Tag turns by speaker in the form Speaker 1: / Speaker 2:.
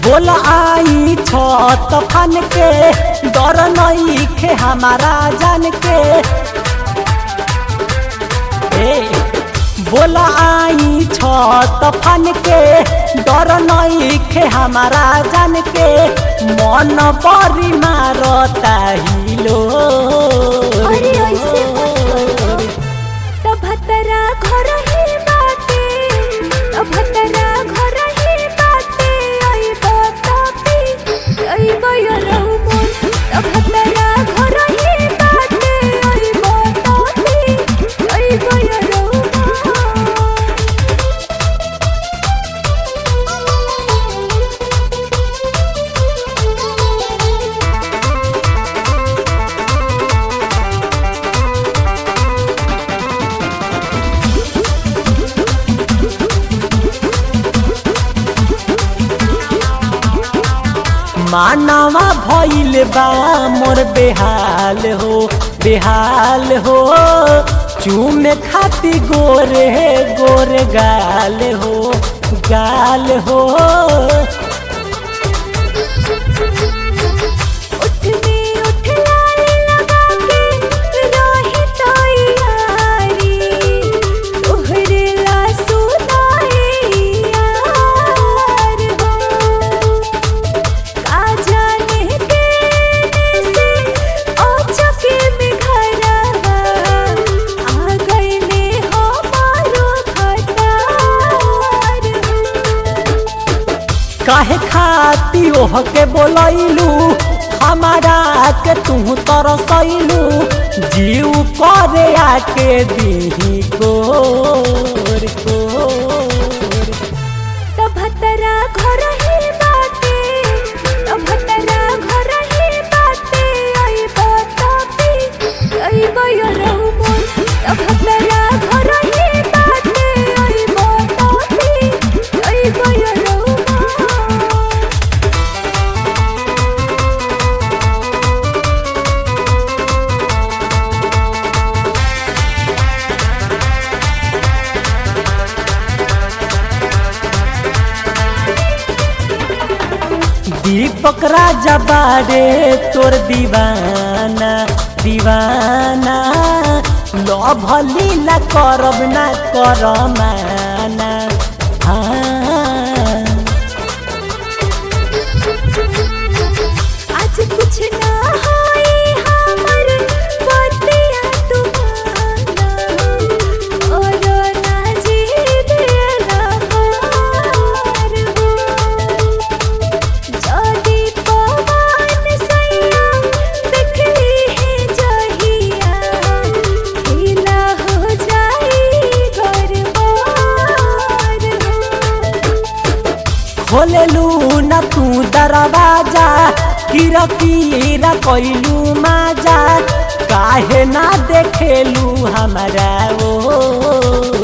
Speaker 1: बोल आई छत फन के डर नहीं खे हमारा जान के ए बोल आई छत फन के डर नहीं खे हमारा जान के मन बरी मारता हिलो
Speaker 2: अरे ऐसे मत तब भतरा घर ही बाटे तब भतरा घर ही बाटे आई बतापी आई बयरहु मोर तब भतरा घर ही बाटे आई बतापी आई बयरहु मोर
Speaker 1: मानवा भइल बा मोर बेहाल हो बेहाल हो चूमे खाती गोरे गोरे गाल हो गाल हो
Speaker 2: उठ में उठ लाल लगा के राही तैयारी तोहरे ला सुनाए यार हो का जाने के से ओ चके में घरवा आ गईले हमारो खटार हो
Speaker 1: काहे खाती ओह के बोलैलू हमारा के तू तरसैलू जीव करे आके दीही गोर गोर
Speaker 2: तब भतरा घर ही बाटे तब भतरा घर ही बाटे आई बतापी आई बयरहु मोर तब भतरा घर ही बाटे आई बतापी आई बयरहु मोर
Speaker 1: दीपक राजा बारे तोर दीवाना दीवाना लभ लीला करब ना करमाना हाँ
Speaker 2: आज कुछ ना होई हमर बतिया तुम्हारा और ना जीत लहार हो जदी पवन सैया देखली है जहिया खिला हो जाई गरबार हो
Speaker 1: खोलेलू न तू दरवाजा कीरा कीरा कैलू माजा काहे ना देखेलू हमारा ओ